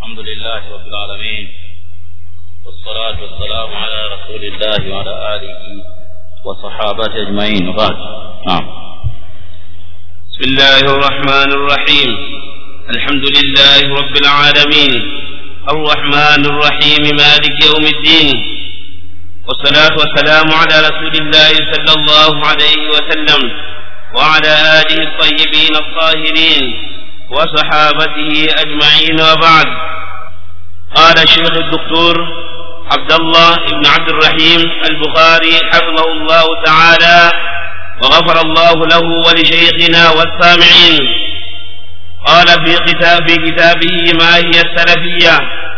الحمد لله رب العالمين والصلاة والسلام على رسول الله وعلى آله وصحابته أجمعين وبعد نعم بسم الله الرحمن الرحيم الحمد لله رب العالمين الرحمن الرحيم مالك يوم الدين والصلاة والسلام على رسول الله صلى الله عليه وسلم وعلى آله الطيبين الطاهرين وصحابته أجمعين وبعد قال الشيخ الدكتور عبد الله بن عبد الرحيم البخاري حفظه الله تعالى وغفر الله له ولشيخنا والسامعين قال في كتاب في كتابه ما هي السلفية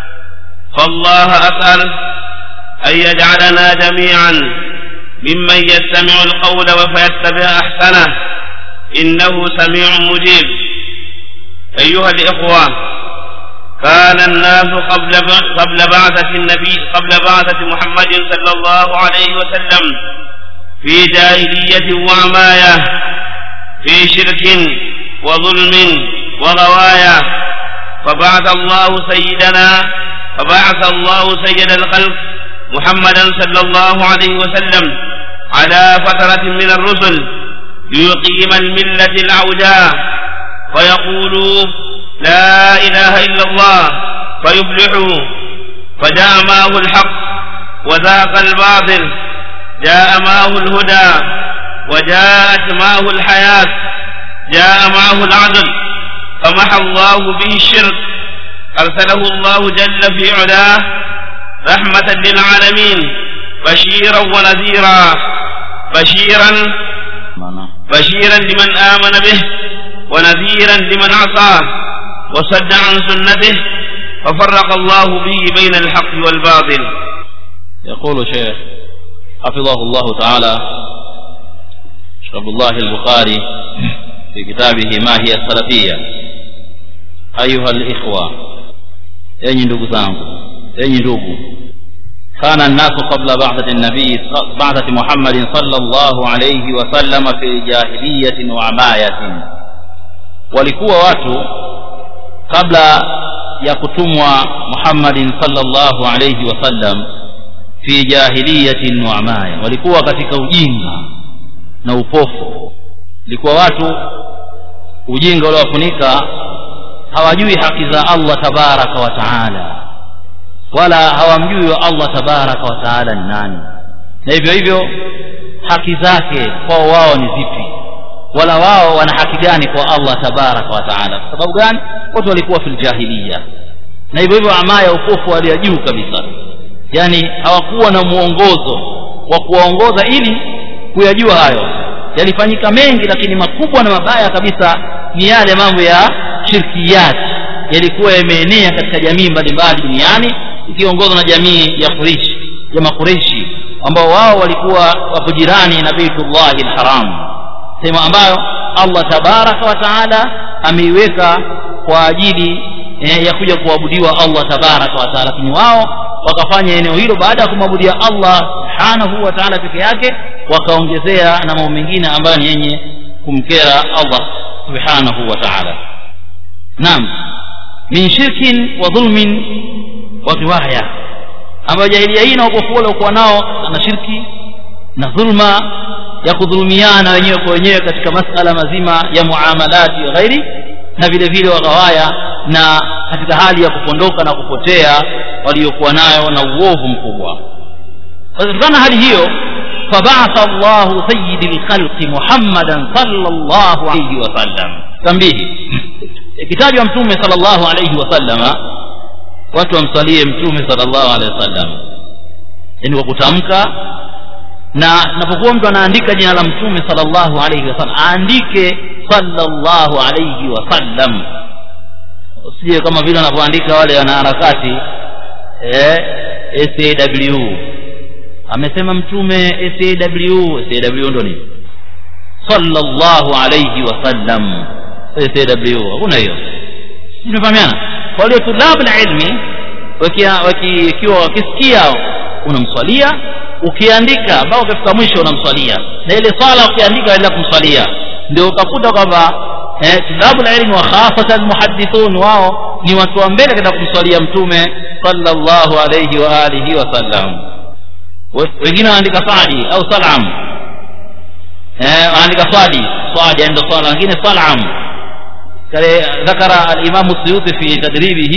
فالله أسأل أن يجعلنا جميعا ممن يستمع القول فيتبع أحسنه إنه سميع مجيب أيها الإخوة كان الناس قبل قبل بعثة النبي قبل بعثة محمد صلى الله عليه وسلم في جاهلية وعماية في شرك وظلم وغواية فبعث الله سيدنا فبعث الله سيد الخلق محمدا صلى الله عليه وسلم على فترة من الرسل ليقيم الملة العوجاء فيقولوا لا إله إلا الله فيفلحوا فجاء معه الحق وذاق الباطل جاء معه الهدى وجاءت معه الحياة جاء معه العدل فمحى الله به الشرك أرسله الله جل في علاه رحمة للعالمين بشيرا ونذيرا بشيرا معناه بشيرا لمن آمن به ونذيرا لمن عصاه وصد عن سنته ففرق الله به بين الحق والباطل يقول شيخ حفظه الله تعالى شيخ عبد الله البخاري في كتابه ما هي السلفية أيها الإخوة enyi ndugu zangu enyi ndugu kana nnasu qabla ba'thati nabii ba'thati muhammadin sallallahu alayhi wasallam fi jahiliyatin wa amayatin walikuwa watu kabla ya kutumwa muhammadin sallallahu alayhi wasallam fi jahiliyatin wa amaya walikuwa katika ujinga na upofu ilikuwa watu ujinga uliowafunika hawajui haki za Allah tabaraka wa taala wala hawamjui wa Allah tabaraka wa taala ni nani na hivyo hivyo haki zake kwao wao ni zipi wala wao wana haki gani kwa Allah tabaraka wa taala kwa sababu gani watu walikuwa fil jahiliya na hivyo hivyo amaya upofu hali ya juu kabisa yani hawakuwa na mwongozo wa kuwaongoza ili kuyajua hayo yalifanyika mengi lakini makubwa na mabaya kabisa ni yale mambo ya shirkiyat yalikuwa yameenea katika jamii mbalimbali duniani ikiongozwa na jamii ya Quraish ya makureshi ambao wao walikuwa wapo jirani na Baitullahi alharam sehemu ambayo Allah tabaraka wa taala ameiweka kwa ajili eh, ya kuja kuabudiwa Allah tabaraka wa taala lakini wao wakafanya eneo hilo baada ya kumwabudia Allah subhanahu wa taala peke yake wakaongezea na mambo mengine ambayo ni yenye kumkera Allah subhanahu wa taala naam min shirkin wa dhulmin wa riwaya ambayo jahilia hii na upofu waliokuwa nao na shirki na dhulma ya kudhulumiana wenyewe kwa wenyewe katika masala mazima ya muamalati wa ghairi na vile vile waghawaya na katika hali ya kupondoka na kupotea waliokuwa nayo na uovu mkubwa kutokana hali hiyo فبعث الله سيد الخلق محمدا صلى الله عليه وسلم تنبيه ikitajwa mtume sallallahu alayhi wasallama watu wamsalie mtume sallallahu alayhi wasallam yani kwa kutamka na napokuwa mtu anaandika jina la mtume sallallahu alayhi wasallam aandike sallallahu alayhi wasallam usije kama vile wanavyoandika wale wanaharakati eh SAW amesema mtume SAW SAW ndo nini sallallahu alayhi wasallam SAW hakuna hiyo tunafahamiana kwa hiyo tulabu ilmi wakiwa wakisikia unamswalia ukiandika ambao ukifika mwisho unamswalia na ile swala ukiandika endelea kumswalia ndio utakuta kwamba eh, tulabu ilmu wa khasatan muhaddithun wao ni watu wa mbele katika kumswalia mtume sallallahu alayhi wa alihi wasallam wengine wanaandika sadi au salam eh, wanaandika swadi swadi ndio swala wengine salam kale ذكر الامام السيوطي في تدريبه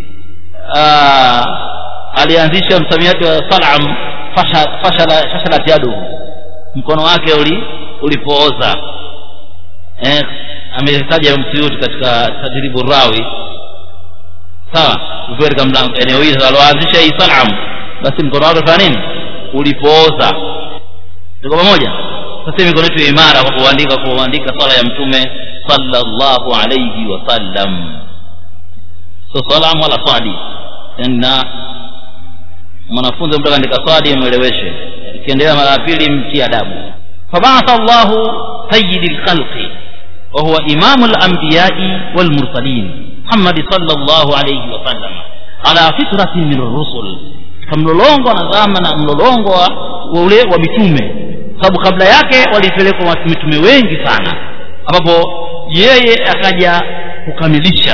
alianzisha msamiati wa salam fashala fashalat yaduhu mkono wake uli ulipooza eh, ametaja msiyuti katika tadribu rawi sawa ukiwa katika mlango eneo hili aloanzisha hii salam basi mkono wake fanya nini ulipooza tuko pamoja sasa mikono yetu imara kwa kuandika kuandika swala ya mtume sallallahu alayhi wasallam so salam wala swadi na mwanafunzi mtu akaandika swadi mweleweshe ikiendelea mara ya pili mtie adabu fabatha llahu sayidi lkhalqi وهو إمام الأنبياء والمرسلين محمد صلى الله عليه وسلم على فترة من الرسل kamlolongo na zama na mlolongo wa ule wa mitume sababu kabla yake walipelekwa mitume wengi sana ambapo yeye akaja kukamilisha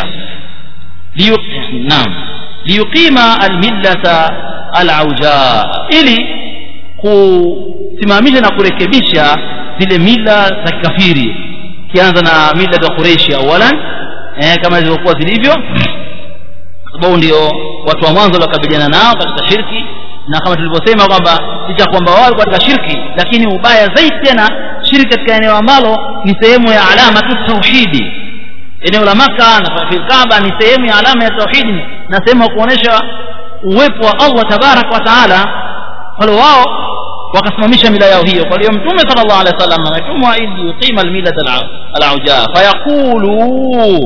naam liyuqima almillata alauja ili kusimamisha na kurekebisha zile mila za kikafiri kianza na mila za Quraishi awalan eh, kama zilivyokuwa zilivyo sababu ndio watu wa mwanzo waliokabiliana nao katika shirki na kama tulivyosema kwamba licha kwamba wao walikuwa katika shirki lakini ubaya zaidi tena shirki katika eneo ambalo ni sehemu ya alama tu tauhidi eneo la maka na fil kaaba ni sehemu ya alama ya tauhidi na sehemu ya kuonesha uwepo wa Allah tabarak wa taala wale wao wakasimamisha mila yao hiyo kwa hiyo mtume sallallahu alaihi wasallam ametumwa ili yuqima almilata alauja fayaqulu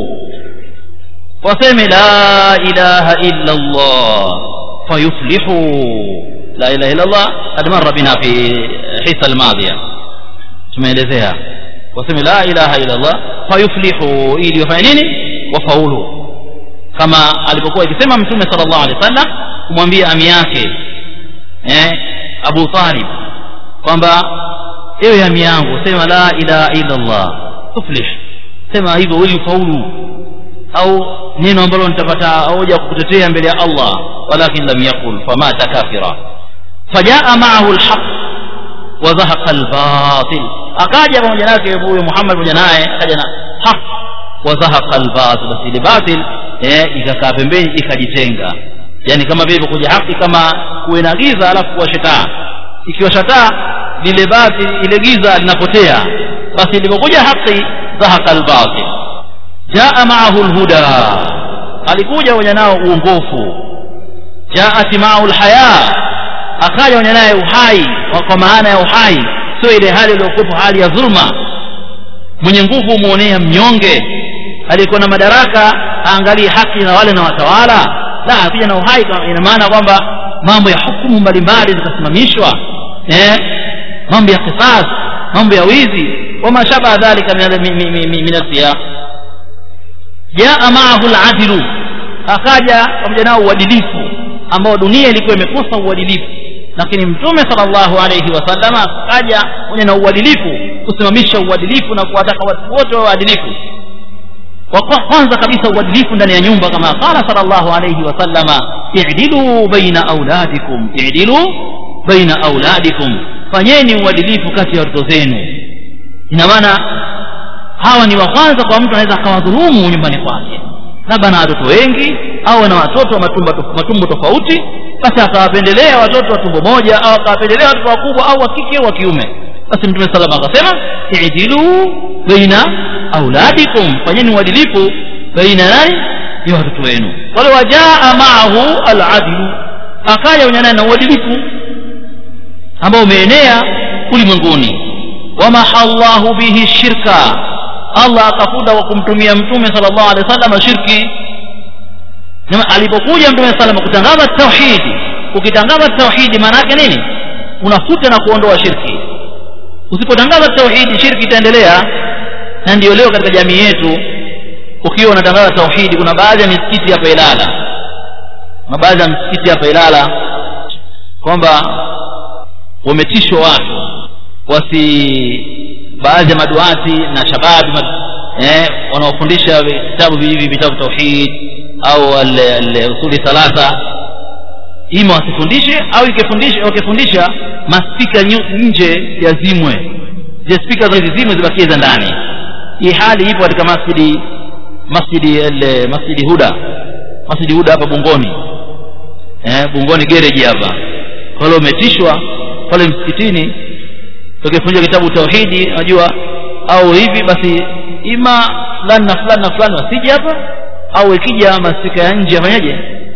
waseme la ilaha illa Allah fayuflihu la ilaha illa Allah qad marra bina fi hisa almadhiya tumeelezea waseme la ilaha illa Allah fayuflihu ili wafanye nini wafaulu kama alipokuwa ikisema mtume sallallahu alaihi wasallam kumwambia ami yake eh Abu Talib kwamba ewe ami yangu sema la ilaha illa Allah tuflih sema hivyo ili ufaulu au neno ambalo nitapata hoja kukutetea mbele ya Allah walakin lam yakul famata kafira fajaa ma'ahu alhaq wa zahaqa albatil akaja pamoja nake huyo Muhammad pamoja naye akaja na haq wa zahaqa albatil basi ile batil eh ikakaa pembeni ikajitenga yani kama vile kuja haki kama kuwe na giza alafu kuwa shataa ikiwa shataa lile batil ile giza linapotea basi ilipokuja haki zahaqa albatil jaa ma'ahu alhuda alikuja wenye nao uongofu jaat ma'ahu alhaya akaja wenye naye uhai kwa maana ya uhai sio ile hali iliyokuwa hali ya dhulma mwenye nguvu muonea mnyonge aliyekuwa na madaraka aangalie haki na wale na watawala la pia na uhai ina maana kwamba mambo ya hukumu mbalimbali zikasimamishwa eh mambo ya qisas mambo ya wizi wama shabaha dhalika min al-siyaq jaa ma'ahu al-adlu akaja pamoja nao uadilifu ambao dunia ilikuwa imekosa uadilifu lakini mtume sallallahu alayhi wasallam akaja pamoja na uadilifu kusimamisha uadilifu na kuwataka watu wote wa uadilifu kwa kwanza kabisa uadilifu ndani ya nyumba kama qala sallallahu alayhi wasallama i'dilu baina auladikum i'dilu baina auladikum fanyeni uadilifu kati ya watoto zenu ina maana hawa ni wa kwanza kwa mtu anaweza akawadhulumu nyumbani kwake labda na watoto wengi au na watoto wa matumbo, matumbo tofauti basi akawapendelea watoto wa tumbo moja au akawapendelea watoto wakubwa au wa kike au wa kiume basi mtume salama akasema i'dilu baina auladikum fanyeni uadilifu baina nani ya watoto wenu wale wajaa ma'ahu al-adlu akaja wenye na uadilifu ambao umeenea ulimwenguni wamahallahu bihi shirka Allah akafuta kwa kumtumia mtume sallallahu alaihi wasallam shirki alipokuja mtume sallallahu kutangaza tauhidi ukitangaza tauhidi maana yake nini unafuta na kuondoa shirki usipotangaza tauhidi shirki itaendelea na ndio leo katika jamii yetu ukiwa unatangaza tauhidi kuna baadhi ya misikiti hapa Ilala na baadhi ya misikiti hapa Ilala kwamba wametishwa watu wasi baadhi ya maduati na shababi eh, wanaofundisha vitabu hivi vitabu tauhid au usuli thalatha ima wasifundishe au ikifundisha wakifundisha maspika nje yazimwe zile spika hizi zimwe zibakie za ndani hii hali ipo katika masjidi masjidi ile masjidi huda masjidi huda hapa bungoni eh, bungoni gereji hapa pale umetishwa pale msikitini tukifundisha kitabu tauhidi unajua au hivi basi ima fulani na fulani na fulani wasije hapa au ikija masika ya nje yafanyaje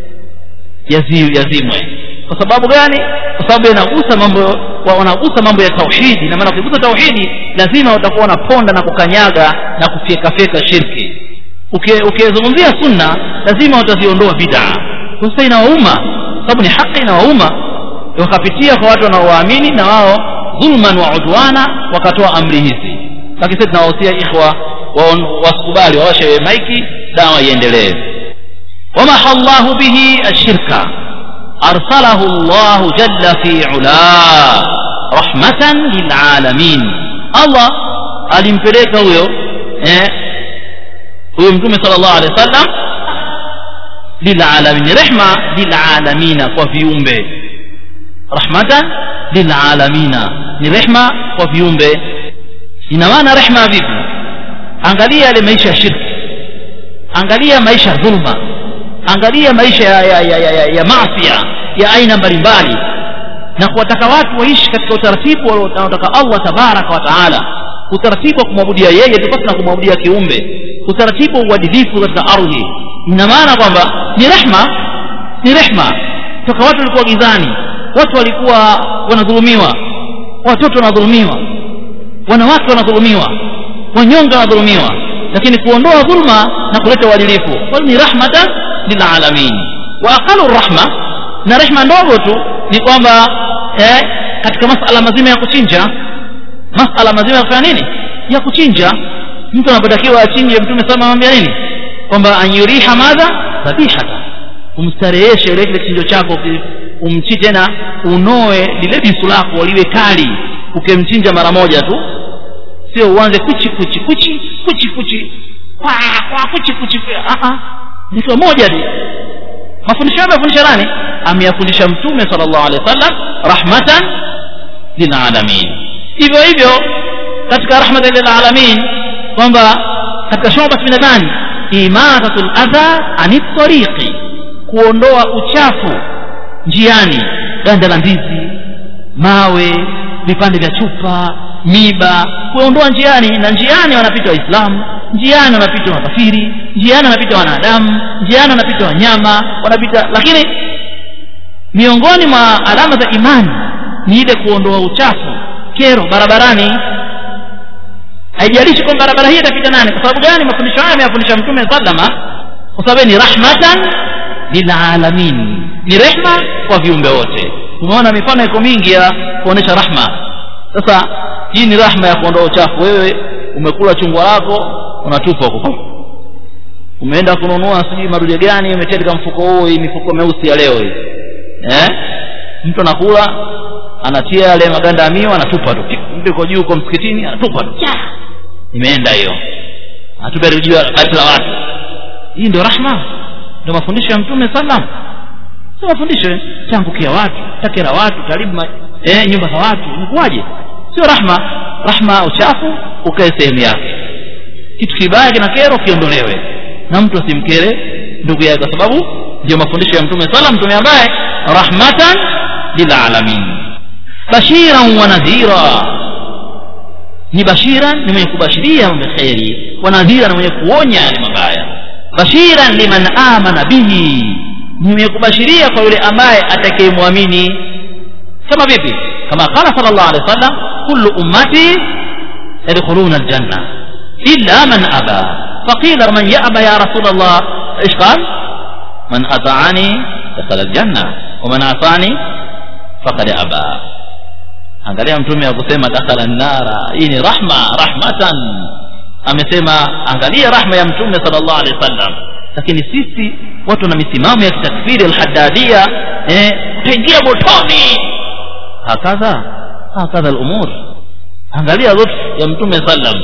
yazimwe kwa sababu gani kwa sababu yanagusa mambo wanagusa mambo ya tauhidi na maana ukigusa tauhidi lazima utakuwa unaponda na kukanyaga na kufyekafyeka shirki ukizungumzia sunna lazima utaziondoa bid'a sasa inawauma sababu ni haki inawauma wakapitia kwa watu wanaowaamini na wao dhulman wa udwana wakatoa amri hizi lakini sisi tunawahusia ikhwa wasikubali wawashe maiki dawa iendelee wamaha llahu bihi ashirka arsalahu llahu jalla fi ula rahmatan lilalamin allah alimpeleka huyo eh, huyo mtume sala llahu alehi wa sallam lilalamin rehma lilalamina kwa viumbe rahmatan lilalamina ni rehma kwa viumbe ina maana rehma vipi angalia yale maisha ya shirki angalia maisha ya dhulma angalia maisha ya, ya, ya, ya, ya, ya maasia ya aina mbalimbali na kuwataka watu waishi katika utaratibu wanaotaka allah tabaraka wa taala utaratibu wa kumwabudia yeye tofauti na kumwabudia kiumbe utaratibu wa uadilifu katika ardhi ina maana kwamba ni rehma ni rehma toka watu walikuwa gizani watu walikuwa wanadhulumiwa watoto wanadhulumiwa wanawake wanadhulumiwa wanyonge wanadhulumiwa lakini kuondoa dhulma na kuleta uadilifu kwa ni rahmatan lilalamin wa aqalu rahma na rehma ndogo tu ni kwamba eh, katika masala mazima ya kuchinja masala mazima ya kufanya nini ya kuchinja mtu anapotakiwa achinje mtume sana anamwambia nini kwamba anyuriha madha dhabihata umstareheshe ile kile kichinjo chako umchi tena unoe lile bisu lako liwe kali ukimchinja mara moja tu sio uanze kuchi kuchi kuchi kuchi kuchi kwa kwa kuchi kuchi ah ah ni moja tu mafundisho yake amefundisha nani ameyafundisha mtume sallallahu alaihi wasallam rahmatan lilalamin hivyo hivyo katika rahmatan lilalamin kwamba katika shoba binadani imatatul adha anit tariqi kuondoa uchafu njiani ganda la ndizi mawe vipande vya chupa miba kuondoa njiani na njiani wanapita waislamu njiani wanapita makafiri njiani wanapita wanadamu njiani wanapita wanyama wanapita lakini miongoni mwa alama za imani ni ile kuondoa uchafu kero barabarani haijalishi kwamba barabara hii itapita nani kwa sababu gani mafundisho haya ameyafundisha mtume sallama kwa sababu ni rahmatan lilalamin ni rehma kwa viumbe wote tumeona mifano iko mingi ya kuonesha rahma sasa hii ni rahma ya kuondoa uchafu wewe umekula chungwa lako unatupa huko umeenda kununua sijui madude gani umetia katika mfuko huo hii mifuko meusi ya leo hii eh mtu anakula anatia yale maganda ya miwa anatupa tu mtu yuko juu uko msikitini anatupa tu imeenda hiyo anatupa juu kati la watu hii ndio rahma ndio mafundisho ya mtume sallam sio mafundisho changukia watu takera watu karibu eh, nyumba za watu inakuwaje sio rahma rahma uchafu ukae sehemu yake kitu kibaya kina kero kiondolewe na mtu asimkere ndugu yake kwa sababu ndio mafundisho ya mtume sala mtume ambaye rahmatan lilalamin bashiran wa nadhira ni bashiran ni mwenye kubashiria mambo kheri wa nadhira ni mwenye kuonya yale mabaya bashiran liman amana bihi ni mwenye kubashiria kwa yule ambaye atakayemwamini kama vipi kama qala sallallahu alaihi wasallam kullu ummati yadkhuluna aljanna illa man aba فقيل من يأبى يا رسول الله ايش قال من أطاعني دخل الجنة ومن عصاني فقد أبى angalia mtume akusema dakhala nnara hii ni rahma rahmatan amesema angalia rahma ya mtume sallallahu alaihi wasallam lakini sisi watu na misimamo ya kitakfiri alhaddadia eh utaingia motoni hakadha hakadha alumur angalia lutf ya mtume sallam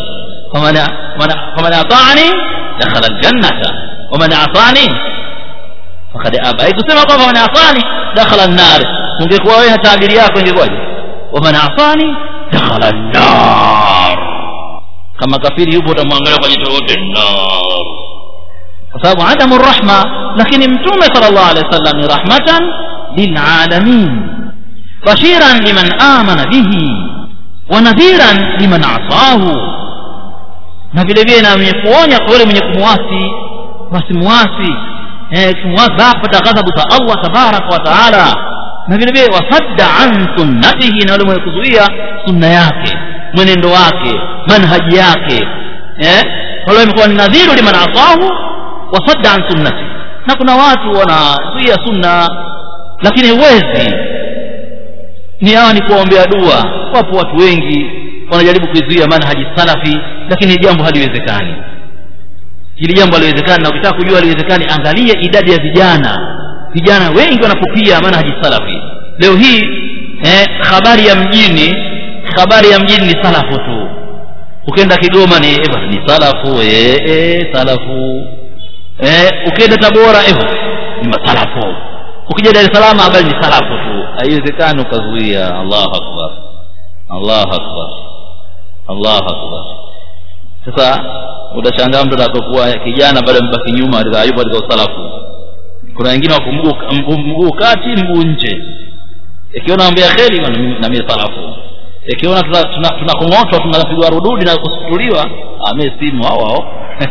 faman faman ata'ani dakhala aljannata waman asani fakad aba haikusema kwamba man asani dakhala an-nar ungekuwa wewe na taabiri yako ingekuwaje waman asani dakhala an-nar kama kafiri yupo utamwangalia kwa jicho lote nar kwa sababu adamu rahma lakini mtume sallallahu alaihi wasallam ni rahmatan lilalamin bashiran liman amana bihi wa nadhiran liman asahu na vile vile na mwenye kuonya kwa yule mwenye kumwasi wasimwasi eh kumwasi apata ghadhabu za Allah tabaraka wa taala na vile vile wasadda an sunnatihi na yule mwenye kuzuia sunna yake mwenendo wake manhaji yake eh wale imekuwa ni nadhiru liman asahu wasadda an sunnati na kuna watu wanazuia sunna lakini huwezi ni hawa ni kuwaombea dua wapo watu wengi wanajaribu kuizuia manhaji salafi lakini jambo haliwezekani hili jambo haliwezekani na ukitaka kujua haliwezekani angalia idadi ya vijana vijana wengi wanapopia manhaji salafi leo hii eh, habari ya mjini habari ya mjini ni salafu tu ukienda kigoma ni eh, bwana, ni salafu eh, eh, salafu eh, ukienda tabora eh, ni masalafu ukija dar es salaam habari ni salafu tu haiwezekani ukazuia allahu akbar allahu akbar allahu akbar sasa utashangaa mtu atakapokuwa kijana bado mbaki nyuma katika yupo katika usalafu kuna wengine wako mguu mguu kati mguu nje ikiona ambia kheri na mimi salafu ikiona tunakong'otwa tuna, tuna tunapigwa rududi na kusutuliwa ame simu hao hao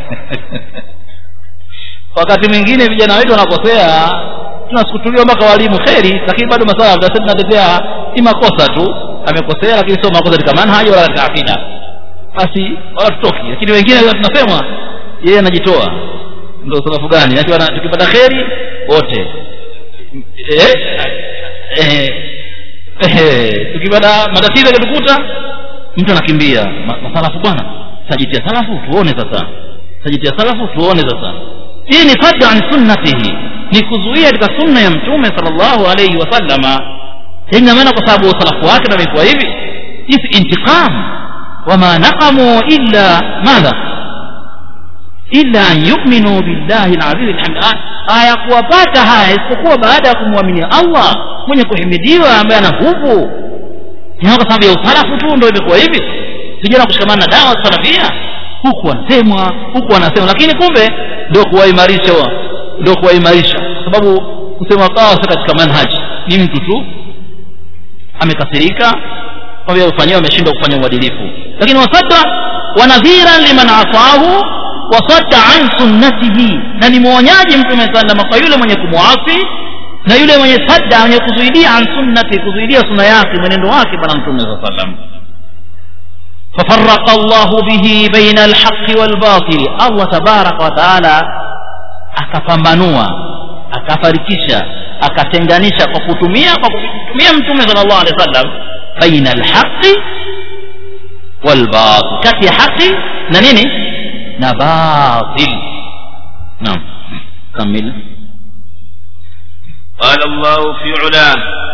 wakati mwingine vijana wetu wanakosea tunasukutuliwa mpaka walimu kheri lakini bado masala sasa tunatetea ni makosa tu amekosea lakini sio makosa katika manhaji wala katika akida basi wala tutoki lakini wengine tunasema yeye anajitoa ndio salafu gani akiwa tukipata kheri wote eh eh eh tukipata matatizo yakitukuta mtu anakimbia masalafu bwana sajitia salafu tuone sasa sajitia salafu tuone sasa hii ni sadda an sunnatihi ni kuzuia katika sunna ya mtume sallallahu alayhi wasallama ina maana kwa sababu usalafu wake ndio imekuwa hivi hii intiqam wama naqamu illa madha illa an yu'minu billahi al-aziz al-hamid aya kuwapata haya isipokuwa baada ya kumwamini Allah mwenye kuhimidiwa ambaye ana nguvu ni kwa sababu ya usalafu tu ndio imekuwa hivi vijana kushikamana na dawa salafia huku wanasemwa huku wanasema lakini kumbe ndio kuwaimarisha ndio kuwaimarisha kwa sababu kusema kawa katika manhaji ni mtu tu amekasirika kwa vile ufanyiwa ameshindwa kufanya uadilifu lakini wasadda wanadhiran liman asahu wasadda an sunnatihi na ni mwonyaji mtume sallama kwa yule mwenye kumwasi na yule mwenye sadda mwenye kuzuidia an sunnati kuzuidia sunna yake mwenendo wake bwana mtume saa sallam ففرق الله به بين الحق والباطل الله تبارك وتعالى akapambanua akafarikisha akatenganisha kwa kutumia kwa kutumia mtume sallallahu alaihi wasallam baina alhaqi walbatil kati ya haki na nini na batil naam kamil قال الله في علاه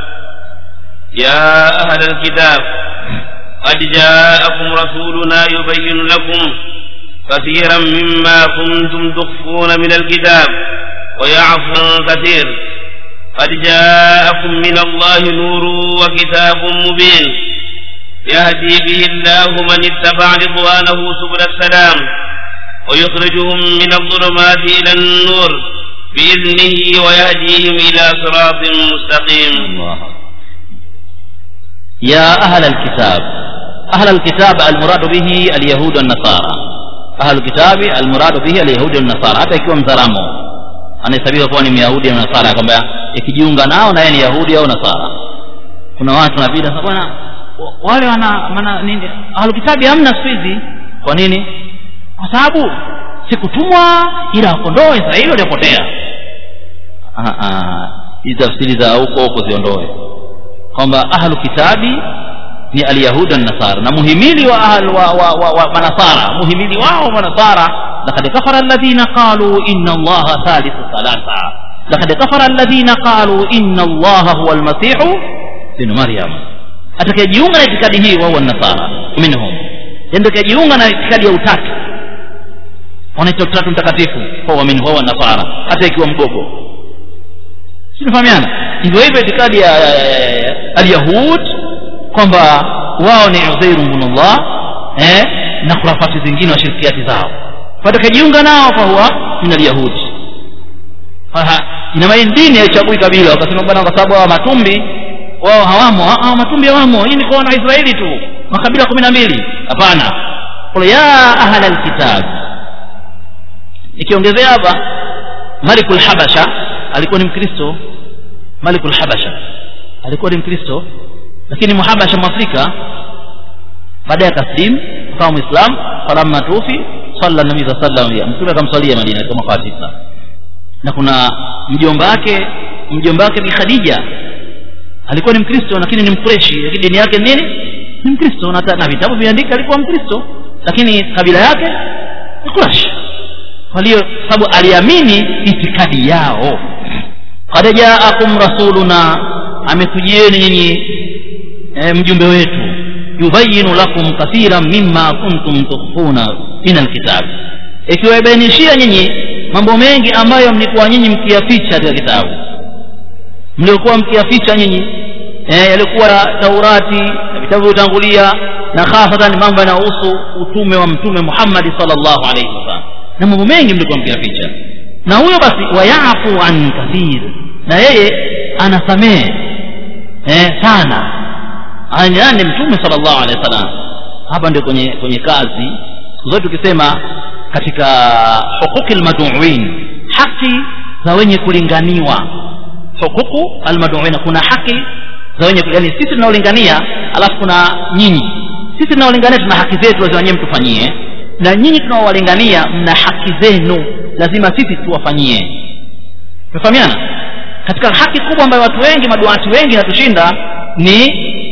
يا أهل الكتاب قد جاءكم رسولنا يبين لكم كثيرا مما كنتم تخفون من الكتاب ويعفو عن كثير قد جاءكم من الله نور وكتاب مبين يهدي به الله من اتبع رضوانه سبل السلام ويخرجهم من الظلمات إلى النور بإذنه ويهديهم إلى صراط مستقيم الله يا أهل الكتاب أهل الكتاب المراد به اليهود والنصارى أهل الكتاب المراد به اليهود والنصارى hata ikiwa mzaramo anahesabika kuwa ni myahudi na nasara kwamba ikijiunga nao na yeye ni yahudi au nasara kuna watu wanapita sasa bwana wale wana maana nini ahlukitabi hamna siku hizi kwa nini kwa sababu sikutumwa ila wakondoe israeli waliopotea hizi tafsiri za huko huko ziondoe kwamba ahlu kitabi ni alyahudi nasara na muhimili wa ahl wa, wa, wa, wa manasara muhimili wao manasara laqad kafara alladhina qalu inna allaha thalithu thalatha laqad kafara alladhina qalu inna allaha huwa almasih ibn maryam atakayejiunga na itikadi hii wao nasara minhum ndio kajiunga na itikadi ya utatu wanaita utatu mtakatifu kwa waamini wao nasara hata ikiwa mgogo sinafahamiana hivyo hivyo itikadi ya alyahud kwamba wao ni uzairu bnullah eh, na khurafati zingine wa shirkiati zao watakajiunga nao fahuwa min alyahudi ina maana dini haichagui kabila wakasema bwana kwa sababu hawa matumbi wao hawamo hawa matumbi hawamo hii ni kwa wana israeli tu makabila kumi na mbili hapana qul ya ahla alkitab nikiongezea hapa malikul habasha alikuwa ni mkristo malikul habasha alikuwa ni mkristo lakini muhabasha mwafrika baadaye akaslim akawa mwislam falamma tufi salla nabii saa sallam mtume akamswalia madina katika mwaka wa tisa na kuna mjomba wake mjomba wake ni khadija alikuwa ni mkristo lakini ni mkureshi lakini dini yake nini ni mkristo na, na vitabu viandika alikuwa mkristo lakini kabila yake ni kurashi kwa hiyo sababu aliamini itikadi yao qad jaakum rasuluna amekujieni nyinyi e, mjumbe wetu yubayinu lakum kathiran mimma kuntum tukhfuna min alkitab ikiwabainishia nyinyi mambo mengi ambayo mlikuwa nyinyi mkiyaficha katika kitabu mliokuwa mkiyaficha nyinyi eh, yalikuwa taurati na vitabu vyotangulia na hasatan mambo yanayohusu utume wa mtume muhammadi salllahu alaihi wasallam na mambo mengi mlikuwa mkiyaficha na huyo basi wayafu an kathir na yeye anasamehe eh, sana yani mtume salllahu alehi wasallam hapa ndio kwenye kwenye kazi siku zote tukisema katika huquqi lmaduin haki za wenye kulinganiwa huququ almaduina kuna haki za wenye yani sisi tunaolingania alafu kuna nyinyi sisi tunaolingania tuna haki zetu lazima nyewe mtufanyie na nyinyi tunaowalingania mna haki zenu lazima sisi tuwafanyie tumefahamiana katika haki kubwa ambayo watu wengi maduati wengi inatushinda ni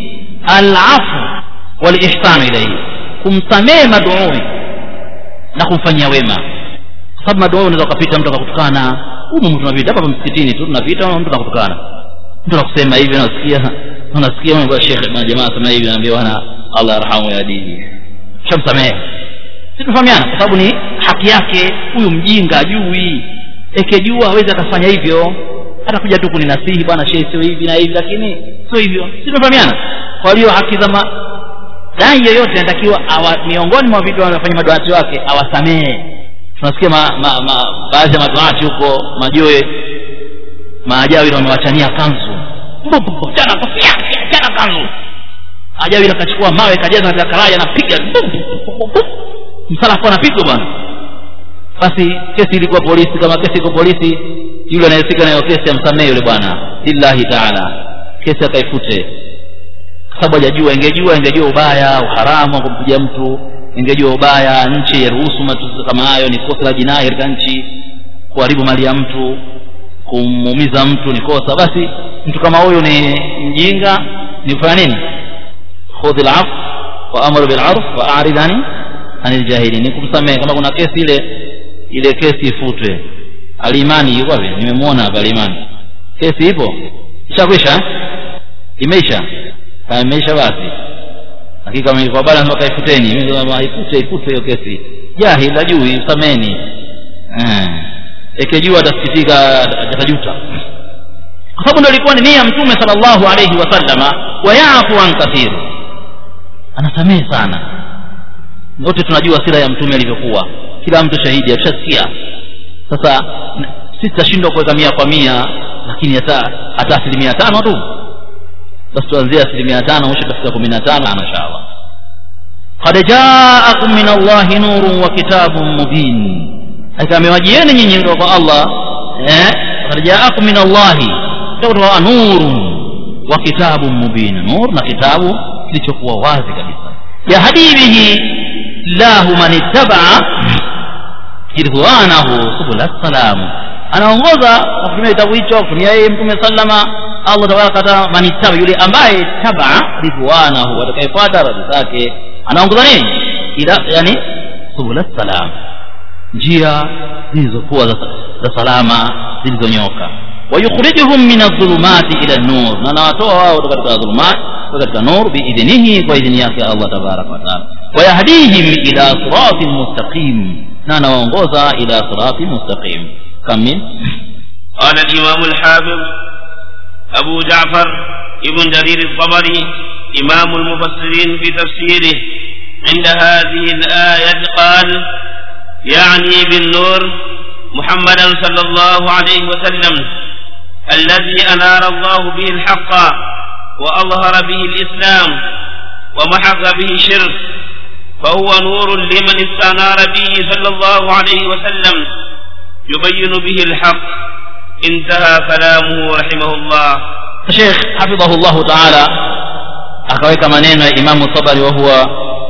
alafu walihsanu ilaihi kumsamehe maduui na kumfanyia wema kwa sababu maduui unaweza ukapita mtu akakutukana humu tunapita hapa msikitini tu tunapita mtu akakutukana mtu anakusema hivi unasikia unasikia una shekhe na jamaa sema hivi anaambia bwana Allah yarhamu ya dini shamsamehe si tunafahamiana kwa sababu ni haki yake huyu mjinga ajui ekejua hawezi akafanya hivyo atakuja tu kuninasihi bwana shehe sio hivi na hivi lakini sio hivyo si tunafahamiana kwa hiyo haki za dai yoyote anatakiwa miongoni mwa vitu wanavyofanya maduati wake awasamehe tunasikia ma, ma, ma, baadhi ya maduati huko majoe maajawi wamewachania kanzu chana kofia chana kanzu ajawi akachukua mawe kajaza katika karai anapiga msalafu anapigwa bwana basi kesi ilikuwa polisi kama kesi iko polisi yule anayehusika nayo kesi amsamehe yule bwana lillahi taala kesi akaifute kwa sababu hajajua ingejua ingejua ubaya uharamu wa kumpiga mtu ingejua ubaya nchi yaruhusu matusi kama hayo ni kosa la jinai katika nchi kuharibu mali ya mtu kumuumiza mtu ni kosa basi mtu kama huyu ni mjinga ni kufanya nini khudhi laf wa amru bilarf wa arid ani anil jahili ni kumsamehe kama kuna kesi ile ile kesi ifutwe alimani yuko wapi nimemwona hapa alimani kesi ipo ishakwisha imeisha imeisha basi hakika kama ilikuwa bado mpaka ifuteni ifute ifute hiyo kesi jahil ajui sameni eh ekejua atasikitika atajuta kwa sababu ndio ilikuwa ni nia mtume sallallahu alayhi wasallama wayafu an kathir anasamehe sana wote tunajua sira ya mtume alivyokuwa kila mtu shahidi atushasikia sasa sisi tutashindwa kuweka mia kwa mia lakini hata hata asilimia tano tu basi tuanzie asilimia tano mwisho tafika kumi na tano inshallah qad jaakum min allahi nurun wa kitabun mubin hakika amewajieni nyinyi kutoka kwa allah eh qad jaakum min allahi kutoka nurun wa kitabun mubin nur na kitabu kilichokuwa wazi kabisa yahdi bihi llahu man ittabaa ridwanahu subula salam anaongoza kwa kutumia kitabu hicho kutumia yeye mtume sallama allah tabaraka wataala man ittaba yule ambaye tabaa ridwanahu atakayefuata radhi zake anaongoza nini ila yani subula salam njia zilizokuwa za, za salama zilizonyoka wayukhrijuhum min adh-dhulumati ila an-nur na nawatoa wao katika dhulumat katika nur biidhnihi kwa idhini yake Allah tabaraka wa taala wayahdihim ila siratin mustaqim na anawaongoza ila siratin mustaqim kam min قال الإمام الحافظ أبو جعفر ابن جرير الطبري إمام المفسرين في تفسيره عند هذه الآية قال يعني بالنور محمدا صلى الله عليه وسلم الذي أنار الله به الحق وأظهر به الإسلام ومحق به الشرك فهو نور لمن استنار به صلى الله عليه وسلم يبين به الحق انتهى كلامه رحمه الله Sheikh hafidhahullahu ta'ala akaweka maneno ya Imamu Tabari wa huwa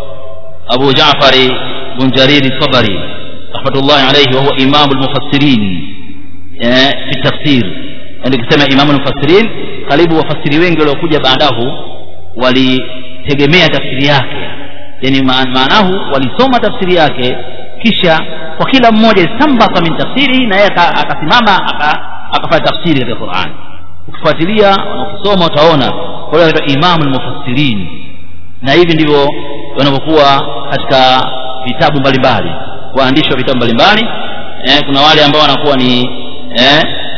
Abu Jaafari bin Jarir Tabari rahmatullahi alayhi wa huwa Imam al-Mufassirin eh fi tafsir yani kusema Imam al-Mufassirin karibu wafasiri wengi waliokuja baadahu walitegemea tafsiri yake yani maanahu walisoma tafsiri yake kisha kwa kila mmoja istambata min tafsiri na yeye akasimama akafanya tafsiri katika Qur'an ukifuatilia na ukisoma utaona kwa hiyo anaitwa Imam al-Mufassirin na hivi ndivyo wanavyokuwa katika vitabu mbalimbali waandishi wa vitabu mbalimbali eh, kuna wale ambao wanakuwa ni eh,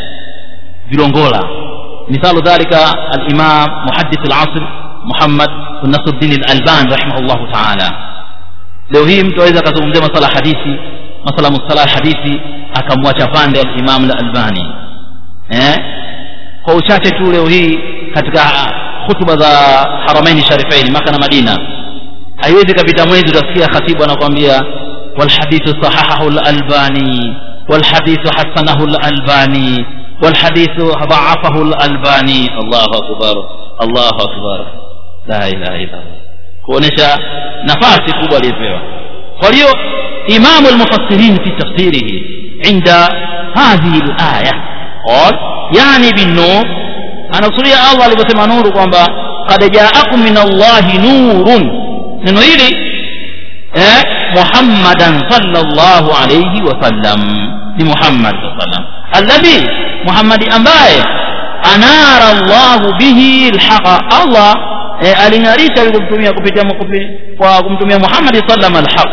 vilongola mithalu dhalika al-Imam muhaddith al-asr Muhammad bin Nasruddin al-Albani rahimahullahu ta'ala leo hii mtu aweza akazungumzia masala hadithi masala mustalah hadithi akamwacha pande al-Imam al-Albani eh kwa uchache tu leo hii katika hutuba za haramaini sharifaini maka na madina haiwezi kapita mwezi utasikia khatibu anakwambia walhadithu sahahahu lalbani walhadithu hasanahu lalbani walhadithu dhaafahu lalbani allahu akbar allahu akbar la ilaha illa kuonesha nafasi kubwa aliyopewa kwa hiyo imamu lmufassirin fi tafsirihi inda hadhihi laya qal yani binnur anakusudia allah alivyosema nuru kwamba kad jaakum min allahi nurun neno hili eh, muhammadan sallallahu alayhi wasallam ni muhammad saa sallam alladhi muhammadi ambaye anara llahu bihi lhaqa allah eh, aling'arisha kumtumia kupitia kwa kumtumia muhammadi sallam alhaq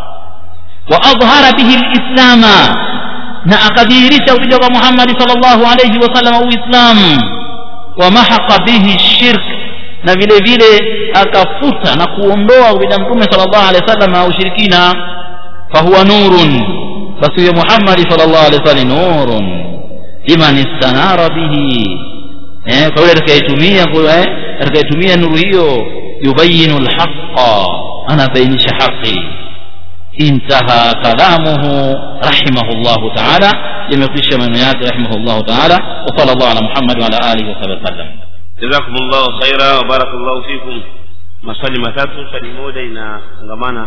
wa adhhara bihi lislama na akadhihirisha kupitia kwa Muhammad sallallahu alayhi wasallam uislamu wa mahaqa bihi shirk na vile vile akafuta na kuondoa kupitia mtume sallallahu alayhi wasallam ushirikina fahuwa nurun basi huyo Muhammad sallallahu alayhi wasallam nurun liman istanara bihi eh kwa yule atakayetumia kwa atakayetumia nuru hiyo yubayinu alhaqa anabainisha haki انتهى كلامه رحمه الله تعالى يمكوش من ياتي رحمه الله تعالى وصلى الله على محمد وعلى اله وصحبه وسلم جزاكم الله خيرا وبارك الله فيكم maswali matatu swali moja inafungamana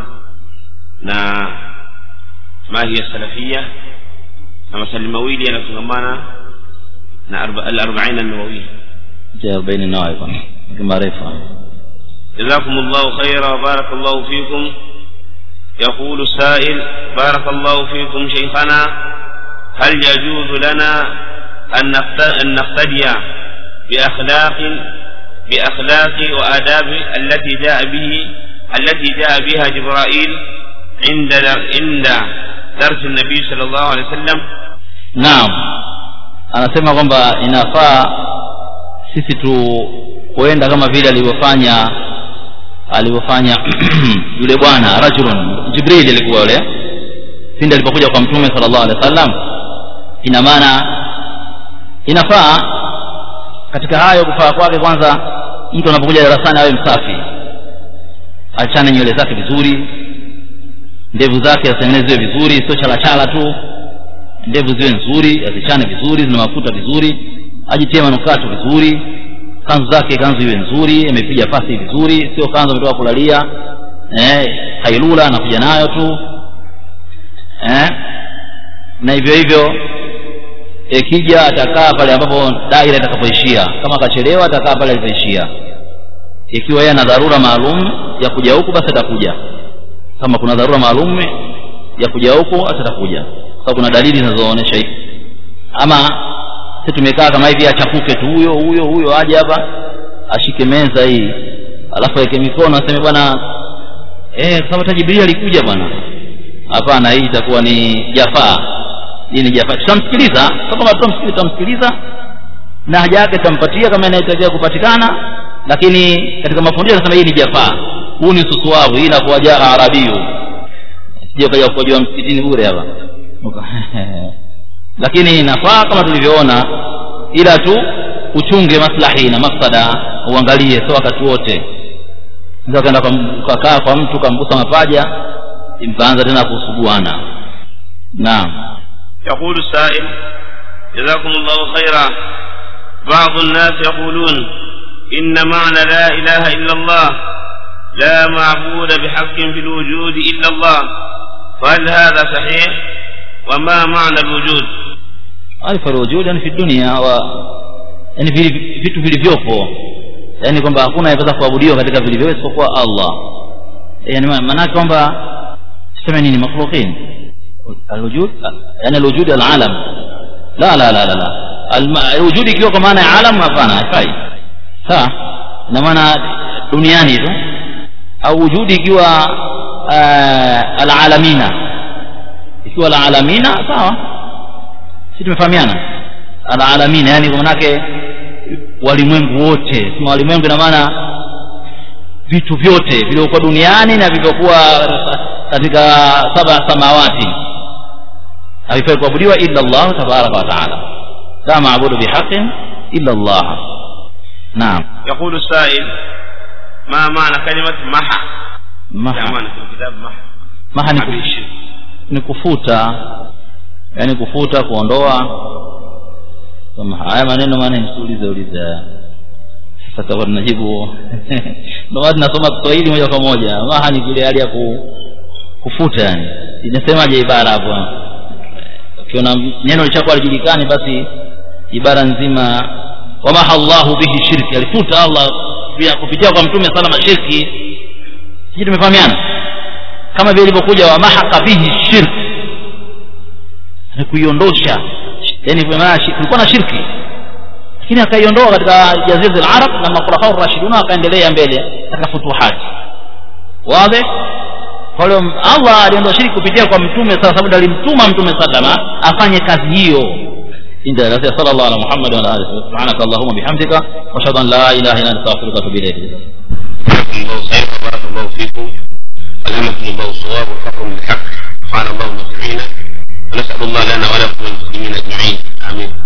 na mahi ya salafia na maswali mawili yanafungamana na al-arba'in an-nawawiyya جاء بين النوائب معرفة جزاكم الله خيرا وبارك الله فيكم يقول السائل بارك الله فيكم شيخنا هل يجوز لنا أن أن نقتدي بأخلاق بأخلاق وآداب التي جاء به التي جاء بها جبرائيل عند عند درس النبي صلى الله عليه وسلم naam anasema kwamba inafaa sisi tu kuenda kama vile alivyofanya alivyofanya yule bwana rajulun jibril alikuwa yule pindi alipokuja kwa mtume sallallahu alaihi wasallam ina maana inafaa katika hayo kufaa kwake kwanza mtu anapokuja darasani awe msafi achane nywele zake vizuri ndevu zake atengeneziwe vizuri sio chalachala tu ndevu ziwe nzuri azichane vizuri zina mafuta vizuri ajitie manukato vizuri kanzu zake kanzu iwe nzuri imepiga pasi vizuri sio kanzu ametoka kulalia eh, hailula anakuja nayo tu eh, na hivyo hivyo ikija atakaa pale ambapo daira itakapoishia kama akachelewa atakaa pale alipoishia ikiwa yeye ana dharura maalum ya kuja huku basi atakuja kama kuna dharura maalum ya kuja huku atakuja kwa kuna dalili zinazoonyesha hivi ama sisi tumekaa kama hivi achafuke tu huyo huyo huyo aje hapa ashike meza hii alafu aweke mikono aseme bwana eh kwa sababu hata jibril alikuja bwana hapana hii itakuwa ni jafaa hii ni jafaa tutamsikiliza kama tutamsikiliza tutamsikiliza na haja yake tutampatia kama inahitajika kupatikana lakini katika mafundisho anasema hii ni jafaa huu ni susuavu hii inakuwa jaa arabiyu sije kaja kujua msikitini bure hapa lakini inafaa kama tulivyoona ila tu uchunge maslahi na mafsada uangalie sio wakati wote ndio kaenda ukakaa kwa mtu kamgusa mapaja mkaanza tena kusuguana naam يقول السائل جزاكم الله خيرا بعض الناس يقولون إن معنى لا إله إلا الله لا معبود بحق في الوجود إلا الله فهل هذا صحيح وما معنى الوجود أي فالوجود يعني في الدنيا و yani vitu vilivyopo yani kwamba hakuna anaweza kuabudiwa katika vilivyo isipokuwa Allah yani maana kwamba tuseme nini makhluqin alwujud yani alwujud alalam la la la la la alwujud ikiwa kwa maana ya alam hapana haifai sawa ina maana duniani tu au wujudi ikiwa alalamina ikiwa alalamina sawa si tumefahamiana alalamina yani kwa manake walimwengu wote sema walimwengu ina maana vitu vyote vilivyokuwa duniani na vilivyokuwa katika saba samawati havifai kuabudiwa illa Allah tabaraka wa taala la maabudu bihaqin illa Allah naam يقول السائل ما معنى كلمة محى maha معنى في الكتاب محى maha ni, kuf, ni kufuta yani kufuta kuondoa kama haya maneno maana msiulize uliza sasa takuwa tunajibu ndio maana tunasoma Kiswahili moja kwa moja maha ni kile hali ya ku, kufuta yani inasemaje ibara hapo ukiona neno lishakuwa lijulikani basi ibara nzima wamaha Allahu bihi shirki alifuta Allah pia kupitia kwa mtume salama shirki sisi tumefahamiana kama vile ilivyokuja wamahaka bihi shirki ni kuiondosha yani kwa maana shi- kulikuwa na shirki lakini akaiondoa katika jazira al-arab na makhulafa ar-rashidun akaendelea mbele katika futuhati wazi kwa hiyo Allah aliondoa shirki kupitia kwa mtume sasa sababu alimtuma mtume sallama afanye kazi hiyo inda rasul sallallahu alaihi Muhammad wa alihi subhanaka allahumma bihamdika wa ashhadu an la ilaha illa anta astaghfiruka wa atubu ilayk جزاكم الله خيرا وبارك الله فيكم ألهمكم الله الصواب والفقر من الحق نفعنا الله بما سمعنا ونسأل الله لنا ولكم والمسلمين أجمعين آمين